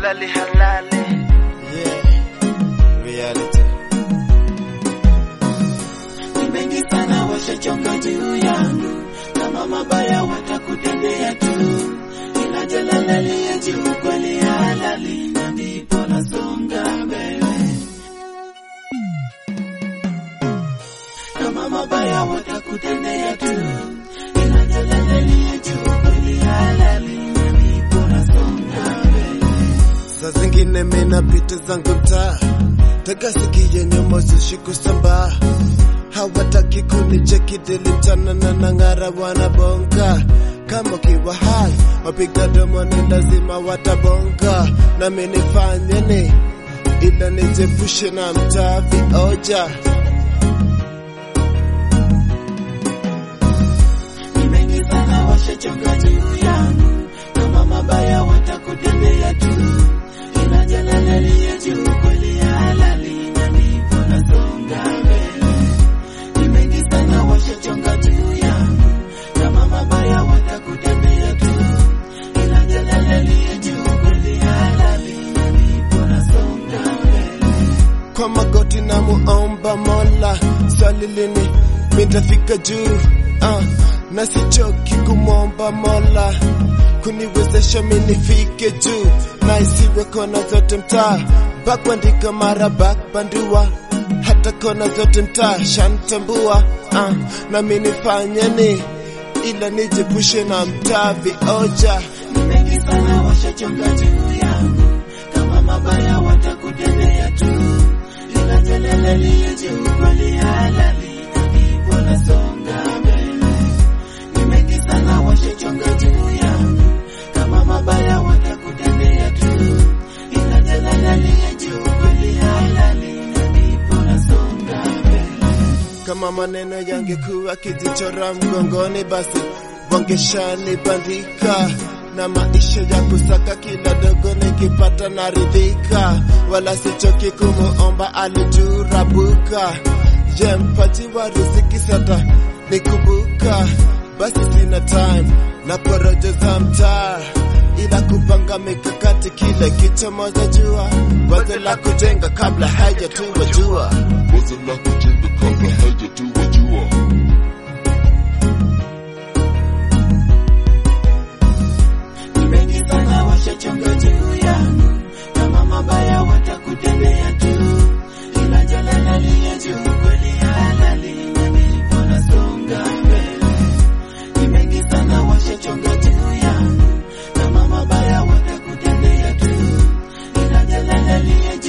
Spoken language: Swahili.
halali halali. Yeah, reality. ni mengi sana washachonga juu yangu, kama mabaya watakutendea tu, ila jalala liye juu kweli ya halali, na ndipo nasonga mbele. Kama mabaya watakutendea tu, ila jalala liye juu kweli ya halali, na ndipo nasonga mbele. Saa zingine mina pita zangu mtaa, taka sikie nyuma zishiko sambaa, hawataki kunicheki dili mchana na nang'ara wanabonga kama ukiwa hai wapiga domo ni lazima watabonga, nami nifanye ni ila nijepushe na mtaa vioja. ni mengi sana washachonga juu yangu, kama mabaya watakutendea tu, ila jalala liye juu kweli ya halali, na ndipo nasonga mbele. Ni mengi sana washachonga juu yangu, kama mabaya watakutendea tu, ila jalala liye juu kweli ya halali, na ndipo nasonga mbele. kwa magoti na muomba Mola, swali lini mitafika juu uh, na sichoki kumwomba Mola kuniwezesha minifike juu na isiwe kona zote mtaa bakuandika mara bakbandua hata kona zote mtaa shantambua uh, na minifanye ni ila nijepushe na mtaa vioja ni mengi sana washachonga juu yangu, kama mabaya watakutendea tu, ila jalala liye juu kweli ya halali, na ndipo nasonga mbele. Ni mengi sana washachonga juu yangu, kama mabaya watakutendea tu, ila jalala liye juu kweli ya halali, na ndipo nasonga mbele. Kama maneno yangekuwa kijichora mgongoni, basi wangeshanibandika na maisha ya kusaka kila dogo nikipata naridhika, wala sichoki kumuomba alijurabuka. Je, mpaji wa riziki sata nikumbuka, basi sina time na porojo za mtaa ila kupanga mikakati kile kichomoza jua, wazo la kujenga kabla haijatuwa jua. wazo la kujenga kabla haijatuwa jua. ni mengi sana washachonga juu yangu, kama mabaya watakutendea tu, ila jalala liye juu kweli ya halali, na ndipo nasonga mbele. Ni mengi sana washachonga juu yangu, kama mabaya watakutendea tu, ila jalala liye